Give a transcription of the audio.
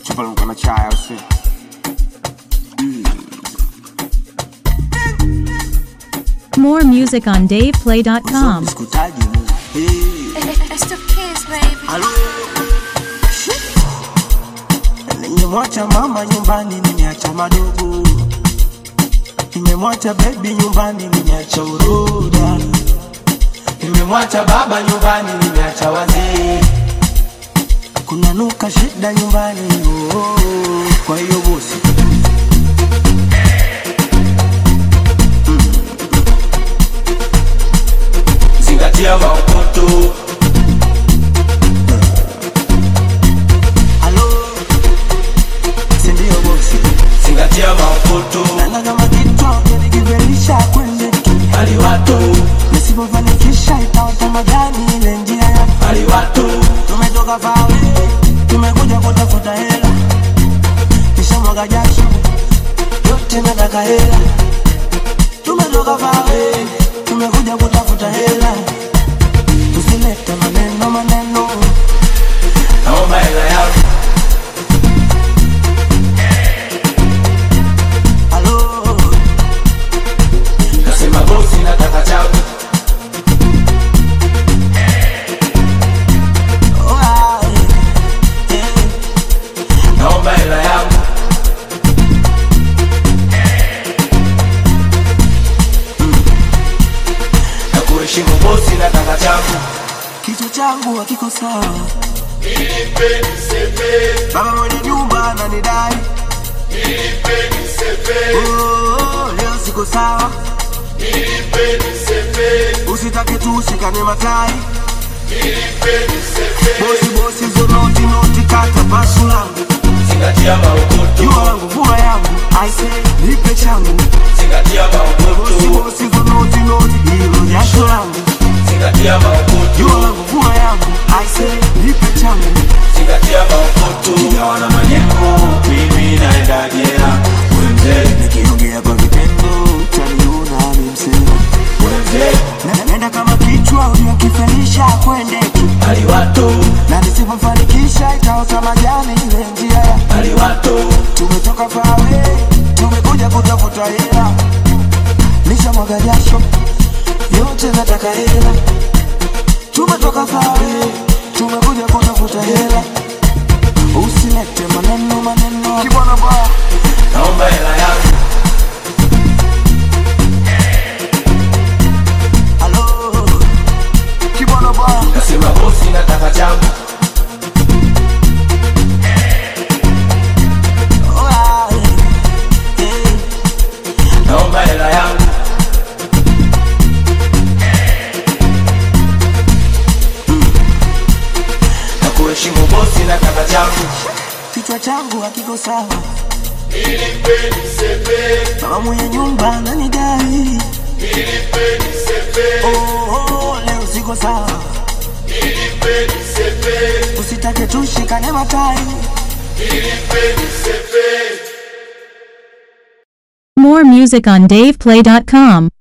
chupa na chai au sio? More music on DavePlay.com. Sikutaji Mungu. Hey. It's the kids, baby. Halo. Nimemwacha mama nyumbani, nimeacha madogo. Nimemwacha baby nyumbani, nimeacha uroda. Nimemwacha baba nyumbani, nimeacha wazee. Kuna nuka shida nyumbani, oh, oh. kwa hiyo bosi zingatia maokoto halo, si ndio bosi? zingatia maokoto Nanga kama kichwa nikivelisha kwende tu aliwato nisipofanikisha itaota majani ile njia ya aliwato tumetoka fawe tumekuja kutafuta hela kisha mwaga jasho yote nataka hela tumetoka fawe tumekuja kutafuta hela tusilete maneno maneno naomba hela yangu halo nasema bosi nataka changu oa, eh, eh. naomba hela yangu na kuheshimu bosi nataka changu kichwa changu hakiko sawa baba mwenye nyumba ananidai Oh, leo siko sawa usitake tu ushikane matai bosi bosi zo noti noti kata pasu langu zingatia jua maokoto langu vua yangu aise nipe changu zingatia bosi maokoto bosi zo noti noti hilo jasho langu zingatia jua maokoto langu vua yangu aise nipe changu zingatia maokoto ingawa na majengo mimi naenda jela wewe mzee nikiongea kwa vitendo utaniona ni msema wewe mzee Na- naenda kama kichwa uliokifelisha kwende tu aliwato na nisipofanikisha itaota majani ile njia ya aliwato tumetoka fawe tumekuja kutafuta hela nisha mwaga jasho yote nataka hela tumetoka fawe tumekuja kutafuta hela usilete maneno maneno kibwana baya naomba hela yangu halo kibwana baya nasema bosi nataka changu Oya, eh, eh. naomba hela yangu na kuheshimu bosi nataka changu kichwa changu hakiko sawa baba mwenye nyumba ananidai oh, oh, leo siko sawa usitake tushikane matai More music on DavePlay.com.